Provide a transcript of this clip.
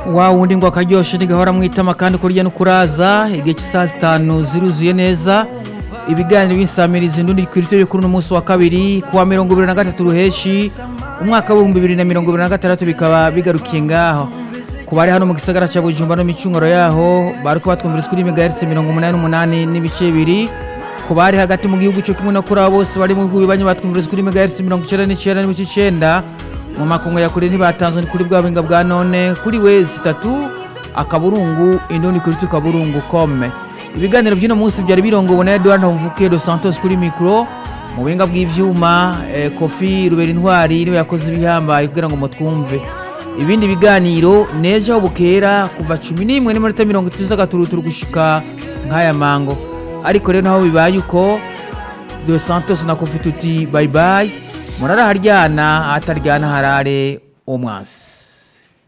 wa wundi ngo akaryoshe ntigahora mwitama kandi kurya no kuraza igihe cy'isaha zitanu ziruzuye neza ibiganiro b'insamirizi ndundi ku iryo kuri uno munsi wa kabiri kuwa mirongo ibiri na gatatu ruheshi umwaka w'ibihumbi bibiri na mirongo ibiri na gatandatu bikaba bigarukiye ngaho ku bari hano mu gisagara cya bujumba no micunguro yaho bariko batwumviriza kuri megahertz mirongo umunani n'umunani n'ibice bibiri ku bari hagati mu gihugu cyo kimwe no kuri abo bose bari mu bihugu bibanye batwumviriza kuri megahertz mirongo icenda n'icenda n'ibice icenda mu makungu ya kure ntibatanzwe ni kuri bwa buhinga bwa none kuri wezi itatu akaburungu indundi kuri tu kaburungu kome ibiganiro by'uno munsi byari birongowe na Edouard Mvuke dos Santos kuri mikro mu buhinga bw'ivyuma eh, Kofi Rubera Intwari niwe yakoze ibihambaye kugira ngo mutwumve ibindi biganiro nejo aho bukera kuva cumi n'imwe n'iminota mirongo itatu z'agaturuturu gushika nk'aya mango ariko rero naho bibaye uko dos Santos na Kofi tuti bye bye murara haryana ahataryana harare umwasi